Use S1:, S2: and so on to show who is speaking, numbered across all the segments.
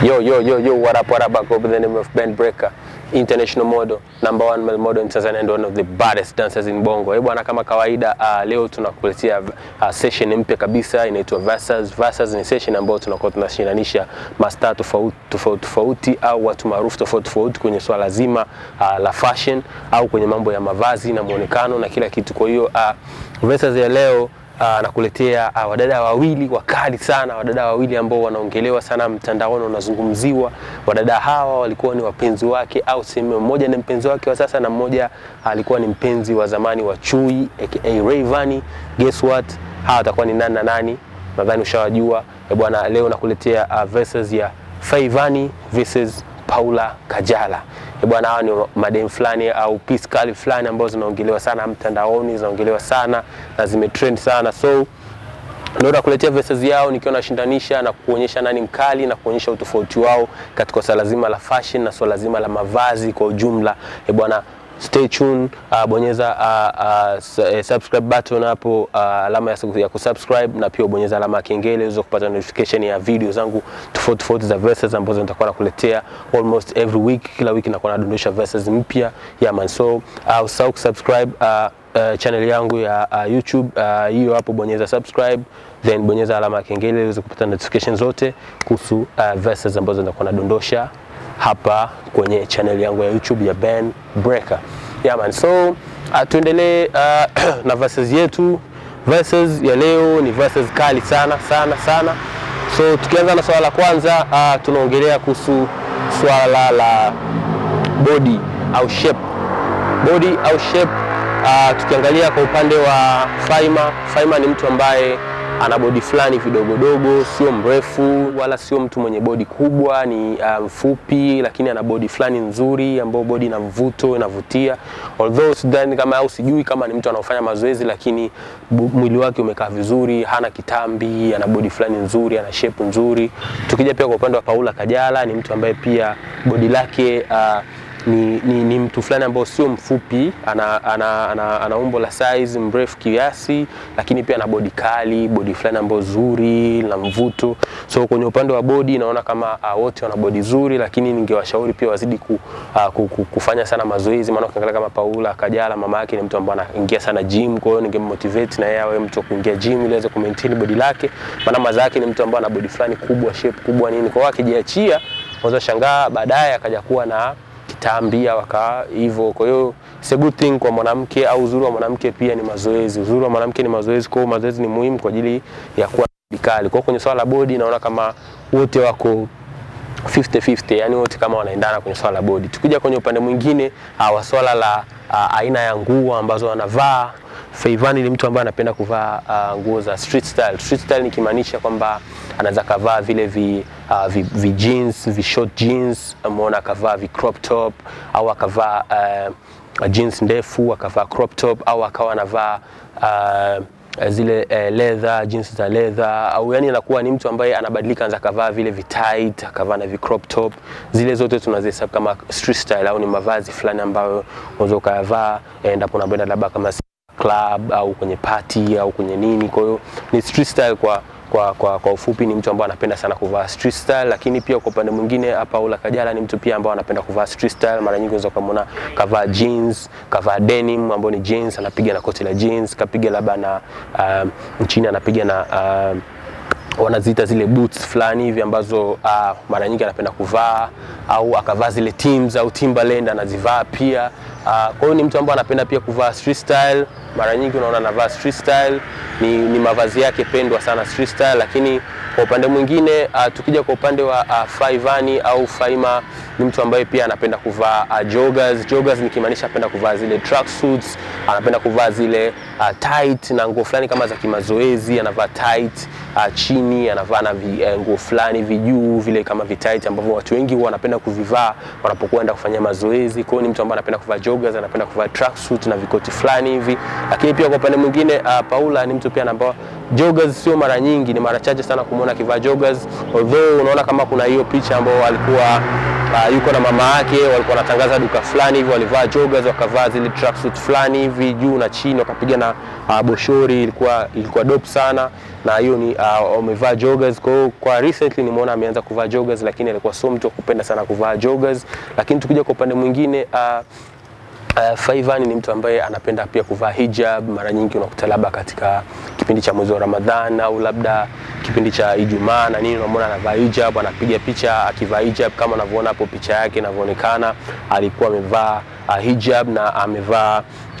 S1: Yo, yo, yo, yo, what up, what up? I go by the name of Ben Breaker, international model, number one male model in Tanzania and one of the baddest dancers in Bongo. Eh bwana, kama kawaida uh, leo tunakuletea uh, session mpya kabisa inaitwa Versus. Versus ni session ambayo tunakuwa tunashinanisha mastaa tofauti tofauti tofauti au watu maarufu tofauti tofauti kwenye swala zima uh, la fashion au kwenye mambo ya mavazi na muonekano na kila kitu. Kwa hiyo uh, Versus ya leo uh, nakuletea uh, wadada wawili wakali sana, wadada wawili ambao wanaongelewa sana mtandaoni, wanazungumziwa. Wadada hawa walikuwa ni wapenzi wake au sehemu mmoja ni mpenzi wake wa sasa na mmoja alikuwa ni mpenzi wa zamani wa Chui aka Rayvanny. Guess what? Hawa watakuwa ni nani na nani? Nadhani ushawajua. Eh bwana, leo nakuletea uh, verses ya Faivani versus Paula Kajala. Eh bwana, hawa ni madem fulani au piece kali fulani ambazo zinaongelewa sana mtandaoni, zinaongelewa sana na zimetrend sana so ndio nakuletea verses yao nikiwa nashindanisha na kuonyesha nani mkali na kuonyesha utofauti wao katika swala zima la fashion na swala zima la mavazi kwa ujumla. Eh bwana, stay tuned, uh, bonyeza uh, uh, subscribe button hapo uh, alama ya, ya kusubscribe na pia bonyeza alama ya kengele uweze kupata notification ya video zangu tofauti tofauti za verses ambazo nitakuwa nakuletea almost every week. Kila wiki nakuwa nadondosha verses mpya yeah man, so uh, usahau kusubscribe uh, uh, channel yangu ya uh, YouTube hiyo uh, hapo, bonyeza subscribe then bonyeza alama ya kengele uweze kupata notification zote kuhusu uh, verses ambazo nitakuwa nadondosha hapa kwenye channel yangu ya YouTube ya Ben Breaker. Yeah man, so uh, tuendelee uh, na verses yetu. Verses ya leo ni verses kali sana sana sana. So tukianza na swala la kwanza uh, tunaongelea kuhusu swala la body au shape. Body au shape uh, tukiangalia kwa upande wa Faima, Faima ni mtu ambaye ana bodi fulani vidogodogo, sio mrefu wala sio mtu mwenye bodi kubwa, ni mfupi um, lakini ana bodi fulani nzuri ambayo bodi ina mvuto, inavutia. Although sidhani kama au sijui kama ni mtu anaofanya mazoezi, lakini mwili wake umekaa vizuri, hana kitambi, ana bodi fulani nzuri, ana shape nzuri. Tukija pia kwa upande wa Paula Kajala, ni mtu ambaye pia bodi lake uh, ni, ni, ni mtu fulani ambao sio mfupi, ana, ana, ana, ana umbo la size mrefu kiasi, lakini pia ana bodi kali, bodi fulani ambayo zuri na mvuto. So kwenye upande wa bodi naona kama uh, wote wana bodi zuri, lakini ningewashauri pia wazidi ku, uh, ku, ku, kufanya sana mazoezi, maana ukiangalia kama Paula Kajala mama yake ni mtu ambaye anaingia sana gym, kwa hiyo ningemotivate na yeye awe mtu wa kuingia gym ili aweze ku maintain bodi lake, maana maza yake ni mtu ambaye ana bodi fulani kubwa, shape kubwa nini, kwa hiyo akijiachia unaweza shangaa baadaye akaja kuwa na kitambi waka hivyo. Kwa hiyo it's a good thing kwa mwanamke, au uzuri wa mwanamke pia ni mazoezi. Uzuri wa mwanamke ni mazoezi, kwa hiyo mazoezi ni muhimu kwa ajili ya kuwa kali. Kwa hiyo kwenye swala la body naona kama wote wako 50-50, yani wote kama wanaendana kwenye swala la body. Tukija kwenye upande mwingine wa swala la uh, aina ya nguo ambazo wanavaa Faivani ni mtu ambaye anapenda kuvaa uh, nguo za street style. Street style nikimaanisha kwamba anaweza kavaa vile vi, uh, vi, vi jeans, vi short jeans, umeona akavaa vi crop top au akavaa uh, jeans ndefu akavaa crop top au akawa anavaa uh, zile uh, leather jeans za leather au yani anakuwa ni mtu ambaye anabadilika, anaweza kavaa vile vi tight akavaa na vi crop top. Zile zote tunazihesabu kama street style au ni mavazi fulani ambayo unaweza ukayavaa endapo unakwenda labda kama club au kwenye party au kwenye nini. Kwa hiyo ni street style kwa kwa, kwa, kwa ufupi ni mtu ambaye anapenda sana kuvaa street style, lakini pia kwa upande mwingine Paula Kajala ni mtu pia ambaye anapenda kuvaa street style. Mara nyingi unaweza kumuona kavaa jeans, kavaa denim ambayo ni jeans, anapiga na koti la jeans, kapiga labda na uh, chini anapiga na uh, wanaziita zile boots fulani hivi ambazo uh, mara nyingi anapenda kuvaa au akavaa zile Timbs au Timberland anazivaa pia. Uh, kwa hiyo ni mtu ambaye anapenda pia kuvaa street style. Mara nyingi unaona anavaa street style, ni, ni mavazi yake pendwa sana street style. Lakini kwa upande mwingine uh, tukija kwa upande wa uh, Faivani au Faima ni mtu ambaye pia anapenda kuvaa uh, joggers. Joggers nikimaanisha anapenda kuvaa zile track suits, anapenda kuvaa zile uh, tight na nguo fulani kama za kimazoezi, anavaa tight uh, chini anavaa na uh, nguo fulani vijuu vile kama vitight ambavyo watu wengi huwa wanapenda kuvivaa wanapokwenda kufanya mazoezi. Kwa hiyo ni mtu ambaye anapenda kuvaa joggers, anapenda kuvaa track suit na vikoti fulani hivi. Lakini pia kwa upande mwingine uh, Paula ni mtu pia ambao joggers sio mara nyingi, ni mara chache sana kumuona akivaa joggers, although unaona kama kuna hiyo picha ambayo alikuwa uh, yuko na mama yake, walikuwa wanatangaza duka fulani hivi, walivaa joggers, wakavaa zile tracksuit fulani hivi juu na chini, wakapiga na uh, boshori, ilikuwa ilikuwa dope sana na hiyo ni uh, wamevaa joggers. Kwa hiyo kwa recently nimeona ameanza kuvaa joggers, lakini alikuwa sio mtu wa kupenda sana kuvaa joggers. Lakini tukija kwa upande mwingine uh, Uh, Faivani ni mtu ambaye anapenda pia kuvaa hijab. Mara nyingi unakuta labda katika kipindi cha mwezi wa Ramadhan au labda kipindi cha Ijumaa na nini, unamwona anavaa hijab, anapiga picha akivaa hijab, kama unavyoona hapo picha yake inavyoonekana, alikuwa amevaa uh, hijab na amevaa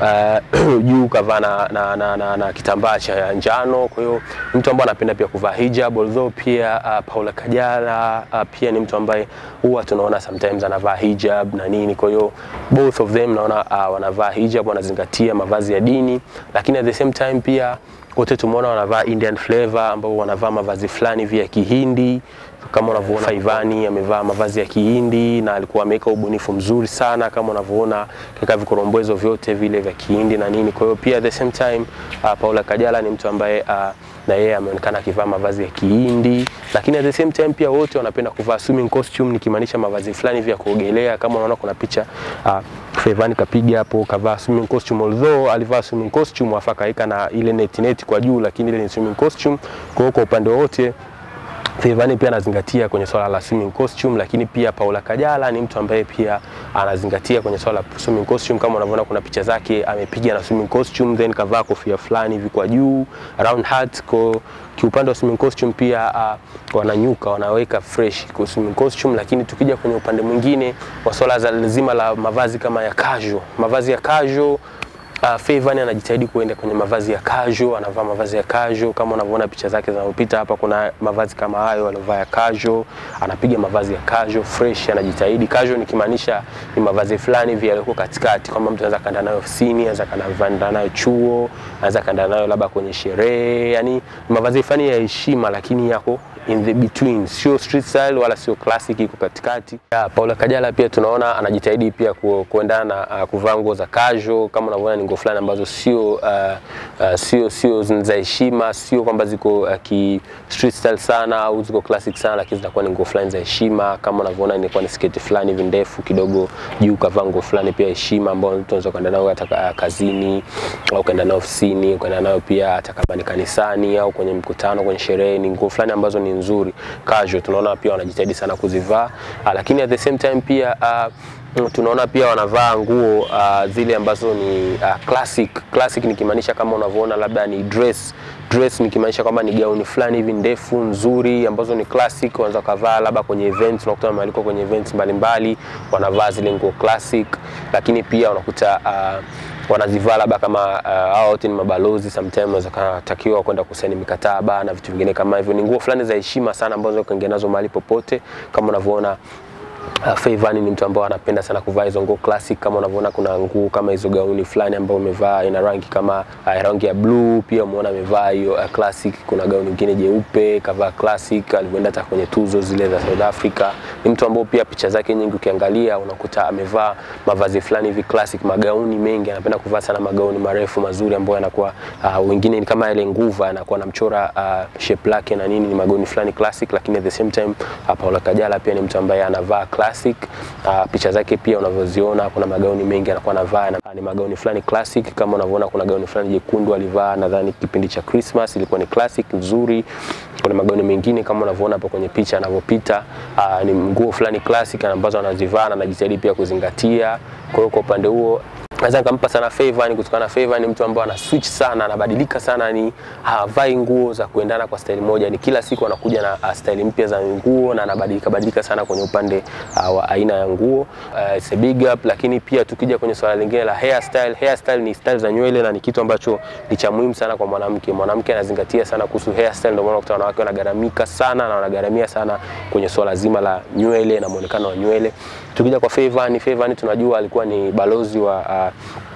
S1: uh, juu kavaa na, na, na, na, na kitambaa cha njano. Kwa hiyo mtu ambaye anapenda pia kuvaa hijab, although pia uh, Paula Kajala uh, pia ni mtu ambaye huwa tunaona sometimes anavaa hijab na nini. Kwa hiyo both of them naona uh, wanavaa hijab, wanazingatia mavazi ya dini, lakini at the same time pia wote tumeona wanavaa Indian flavor ambao wanavaa mavazi fulani vya Kihindi kama unavyoona Faivani amevaa mavazi ya Kihindi na alikuwa ameweka ubunifu mzuri sana, kama unavyoona katika vikorombwezo vyote vile vya Kihindi na nini. Kwa hiyo pia at the same time uh, Paula Kajala ni mtu ambaye uh, na yeye ameonekana akivaa mavazi ya Kihindi, lakini at the same time pia wote wanapenda kuvaa swimming costume, nikimaanisha mavazi fulani vya kuogelea. Kama unaona kuna picha uh, Faivani kapiga hapo kavaa swimming costume, although alivaa swimming costume afa kaika na ile net net kwa juu, lakini ile ni swimming costume. Kwa hiyo kwa upande wote Faivani pia anazingatia kwenye swala la swimming costume, lakini pia Paula Kajala ni mtu ambaye pia anazingatia kwenye swala la swimming costume. Kama unavyoona kuna picha zake amepiga na swimming costume, then kavaa kofia fulani hivi kwa juu round hat. Kwa kiupande wa swimming costume pia uh, wananyuka wanaweka fresh kwa swimming costume, lakini tukija kwenye upande mwingine wa swala zima la mavazi kama ya casual, mavazi ya casual Uh, Faivani anajitahidi kuenda kwenye mavazi ya casual, anavaa mavazi ya casual kama unavyoona picha zake zinazopita hapa, kuna mavazi kama hayo aliyovaa ya casual, anapiga mavazi ya casual fresh, anajitahidi. Casual nikimaanisha ni mavazi fulani hivi yaliyo katikati, kwamba mtu anaweza kaenda nayo ofisini, anaweza kaenda nayo chuo, anaweza kaenda nayo labda kwenye sherehe, yani mavazi fulani ya heshima, lakini yako in the between, sio street style wala sio classic, iko katikati. Yeah, Paula Kajala pia tunaona anajitahidi pia ku, kuendana na uh, kuvaa nguo za casual kama unavyoona ni nguo fulani ambazo sio uh, uh, sio sio za heshima, sio kwamba ziko uh, ki street style sana au ziko classic sana, lakini zinakuwa ni nguo fulani za heshima. Kama unavyoona inakuwa ni sketi fulani hivi ndefu kidogo, juu kavaa nguo fulani pia heshima, ambayo mtu anaweza kwenda nayo hata uh, kazini au kwenda nayo ofisini, kwenda nayo pia hata kama ni kanisani au kwenye mkutano, kwenye sherehe. Ni nguo fulani ambazo ni nzuri casual, tunaona pia wanajitahidi sana kuzivaa uh, lakini at the same time pia uh, tunaona pia wanavaa nguo uh, zile ambazo ni uh, classic. Classic nikimaanisha kama unavyoona labda ni dress dress nikimaanisha kwamba ni gauni fulani hivi ndefu nzuri ambazo ni classic, wanaweza kavaa labda kwenye events, unakuta wamealikwa kwenye events mbalimbali, wanavaa zile nguo classic, lakini pia unakuta uh, wanazivaa labda kama hao uh, wote ni mabalozi, sometimes wanaweza katakiwa kwenda kusaini mikataba na vitu vingine kama hivyo. Ni nguo fulani za heshima sana ambazo kuingia nazo mahali popote, kama unavyoona Uh, Faivani ni mtu ambaye anapenda sana kuvaa hizo nguo classic. Kama unavyoona kuna nguo kama hizo gauni fulani ambayo umevaa ina rangi kama uh, rangi ya blue, pia umeona amevaa hiyo uh, classic. Kuna gauni nyingine jeupe kavaa classic, alivyoenda hata kwenye tuzo zile za South Africa. Ni mtu ambaye pia picha zake nyingi ukiangalia unakuta amevaa mavazi fulani hivi classic, magauni mengi, anapenda kuvaa sana magauni marefu mazuri ambayo yanakuwa uh, wengine ni kama ile nguva anakuwa anamchora uh, shape lake na nini, ni magauni fulani classic, lakini at the same time uh, Paula Kajala pia ni mtu ambaye anavaa classic. Uh, picha zake pia unavyoziona kuna magauni mengi anakuwa anavaa na, ni magauni fulani classic kama unavyoona kuna gauni fulani jekundu alivaa nadhani kipindi cha Christmas ilikuwa ni classic nzuri. Kuna magauni mengine kama unavyoona hapo kwenye picha anavyopita, uh, ni nguo fulani classic ambazo anazivaa na anajitahidi pia kuzingatia. Kwa hiyo kwa upande huo naweza nikampa sana Faivani kutokana na Faivani ni mtu ambaye ana switch sana, anabadilika sana, ni havai nguo za kuendana kwa staili moja, ni kila siku anakuja na uh, staili mpya za nguo na anabadilika badilika sana kwenye upande uh, wa aina ya nguo uh, it's a big up. Lakini pia tukija kwenye swala lingine la hairstyle, hairstyle ni style za nywele na ni kitu ambacho ni cha muhimu sana kwa mwanamke. Mwanamke anazingatia sana kuhusu hairstyle, ndio maana unakuta wanawake wanagaramika sana na wanagaramia sana kwenye swala zima la nywele na muonekano wa nywele. Tukija kwa Faivani, Faivani tunajua alikuwa ni balozi wa uh,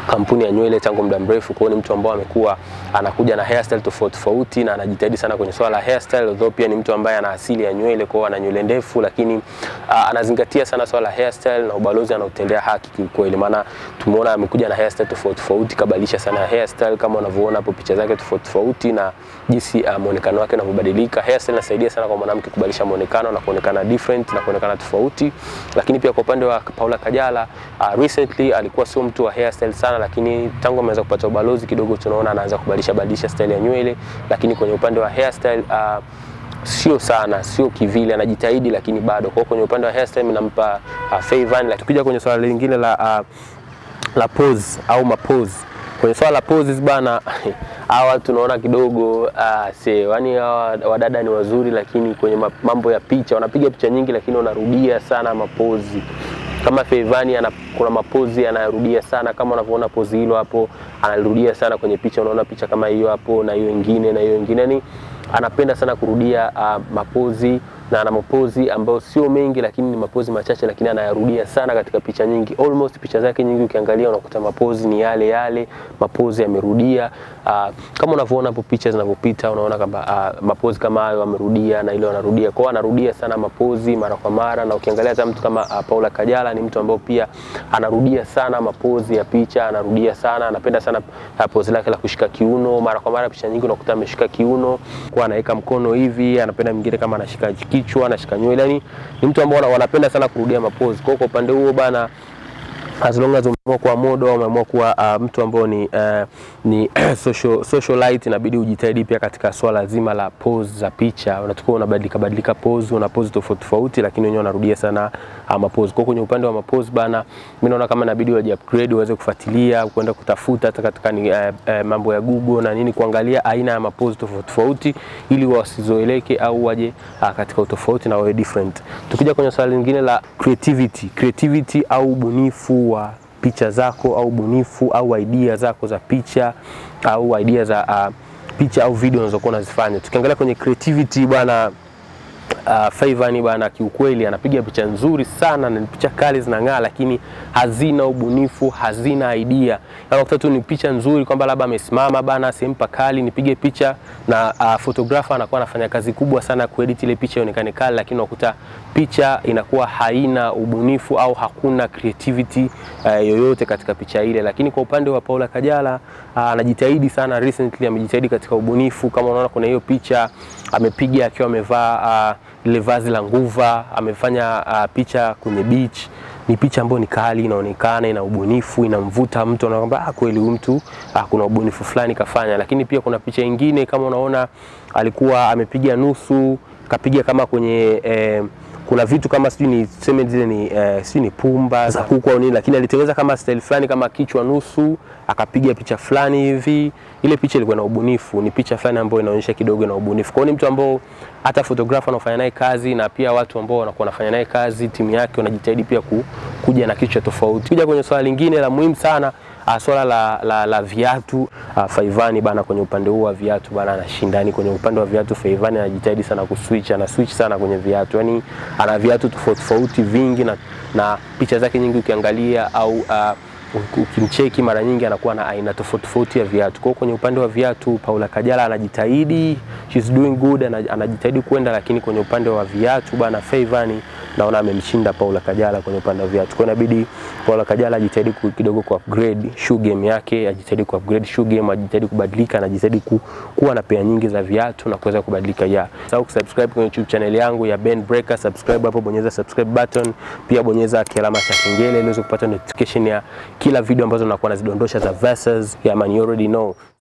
S1: kampuni ya nywele tangu muda mrefu. Kwa hiyo ni mtu ambao amekuwa anakuja na hairstyle tofauti tofauti na anajitahidi sana kwenye swala la hairstyle, although pia ni mtu ambaye ana asili ya nywele, kwa hiyo ana nywele ndefu, lakini uh, anazingatia sana swala la hairstyle na ubalozi anautendea haki kiukweli, maana tumeona amekuja na hairstyle tofauti tofauti, kabadilisha sana hairstyle kama unavyoona hapo picha zake tofauti tofauti na jinsi uh, muonekano wake unavyobadilika. Hairstyle inasaidia sana kwa mwanamke kubadilisha muonekano na kuonekana different na kuonekana tofauti, lakini pia kwa upande wa Paula Kajala uh, recently alikuwa sio mtu wa hairstyle sana, lakini tangu ameanza kupata ubalozi kidogo tunaona anaanza kubadilisha badilisha style ya nywele, lakini kwenye upande wa hairstyle uh, sio sana, sio kivile, anajitahidi lakini bado. Kwa hiyo kwenye upande wa hairstyle mimi nampa uh, Faye Van. Lakini tukija kwenye swala lingine la uh, la pose au mapose kwenye swala la poses bana, hawa tunaona kidogo uh, se yani hawa wadada ni wazuri, lakini kwenye mambo ya picha wanapiga picha nyingi, lakini wanarudia sana mapozi kama Feivani ana kuna mapozi anarudia sana, kama unavyoona pozi hilo hapo, anarudia sana kwenye picha. Unaona picha kama hiyo hapo na hiyo nyingine na hiyo nyingine, yani anapenda sana kurudia uh, mapozi na ana mapozi ambayo sio mengi, lakini ni mapozi machache, lakini anayarudia sana katika picha nyingi. Almost picha zake nyingi ukiangalia, unakuta mapozi ni yale yale, mapozi yamerudia. Uh, kama unavyoona hapo picha zinavyopita, unaona kwamba uh, mapozi kama hayo amerudia na ile anarudia. Kwa hiyo anarudia sana mapozi mara kwa mara, na ukiangalia hata mtu kama uh, Paula Kajala ni mtu ambaye pia anarudia sana mapozi ya picha, anarudia sana, anapenda sana uh, pozi lake la kushika kiuno mara kwa mara. Picha nyingi unakuta ameshika kiuno, kwa anaweka mkono hivi, anapenda mwingine kama anashika kichwa anashika nywele, yani ni mtu ambao wanapenda sana kurudia mapozi. Kwa hiyo kwa upande huo bana as long as umeamua kuwa modo au umeamua kuwa uh, mtu ambao ni, uh, ni social, socialite inabidi ujitahidi pia katika swala zima la pose za picha. Unatakiwa unabadilika badilika pose, una pose tofauti tofauti, lakini wenyewe unarudia sana uh, mapose. Kwa kwenye upande wa mapose bana, mimi naona kama inabidi waje upgrade, uweze kufuatilia kwenda kutafuta hata katika ni, uh, uh, mambo ya Google na nini, kuangalia aina ya mapose tofauti tofauti, ili wasizoeleke au waje uh, katika utofauti na wawe different. Tukija kwenye swala lingine la creativity, creativity au ubunifu wa picha zako au bunifu au idea zako za picha au idea za uh, picha au video unazokuwa unazifanya. Tukiangalia kwenye creativity bwana uh, Faivani bana, kiukweli anapiga picha nzuri sana na picha kali zinang'aa, lakini hazina ubunifu, hazina idea. Unakuta tu ni picha nzuri kwamba labda amesimama bana sehemu pakali, nipige picha na uh, photographer anakuwa anafanya kazi kubwa sana kuedit ile picha ionekane kali, lakini unakuta picha inakuwa haina ubunifu au hakuna creativity uh, yoyote katika picha ile. Lakini kwa upande wa Paula Kajala anajitahidi uh, sana, recently amejitahidi katika ubunifu. Kama unaona kuna hiyo picha amepiga akiwa amevaa uh, lile vazi la nguva, amefanya uh, picha kwenye beach. Ni picha ambayo ni kali, inaonekana ina ubunifu, inamvuta mtu, anaona kwamba ah, kweli huyu mtu ah, kuna ubunifu fulani kafanya. Lakini pia kuna picha nyingine kama unaona alikuwa amepiga nusu, kapiga kama kwenye eh, kuna vitu kama sijui ni tuseme zile ni eh, sijui ni pumba za kuku au nini, lakini alitengeneza kama style fulani kama kichwa nusu, akapiga picha fulani hivi. Ile picha ilikuwa na ubunifu, ni picha fulani ambayo inaonyesha kidogo na ubunifu. Kwa hiyo ni mtu ambao hata photographer anafanya naye kazi na pia watu ambao wanakuwa wanafanya naye kazi, timu yake wanajitahidi pia ku, kuja na kichwa tofauti. Kuja kwenye swala lingine la muhimu sana Uh, swala la, la, la viatu uh, Faivani bana, kwenye upande huu wa viatu bana anashindani. Kwenye upande wa viatu Faivani anajitahidi sana kuswitch, ana switch sana kwenye viatu, yani ana viatu tofauti tofauti vingi na, na picha zake nyingi ukiangalia au uh, ukimcheki mara nyingi anakuwa na aina tofauti tofauti ya viatu. Kwa hiyo kwenye upande wa viatu Paula Kajala anajitahidi, she's doing good, anajitahidi kwenda, lakini kwenye upande wa viatu bana Faivani naona amemshinda Paula Kajala kwenye upande wa viatu. Kwa hiyo inabidi Paula Kajala ajitahidi kidogo ku upgrade shoe game yake, ajitahidi ku upgrade shoe game, ajitahidi kubadilika, anajitahidi ku, kuwa na pea nyingi za viatu na kuweza kubadilika. Ya sasa kusubscribe kwenye YouTube channel yangu ya Ben Breaker, subscribe hapo, bonyeza subscribe button, pia bonyeza kialama cha kengele ili uweze kupata notification ya kila video ambazo nakuwa nazidondosha za verses. Yeah man, you already know.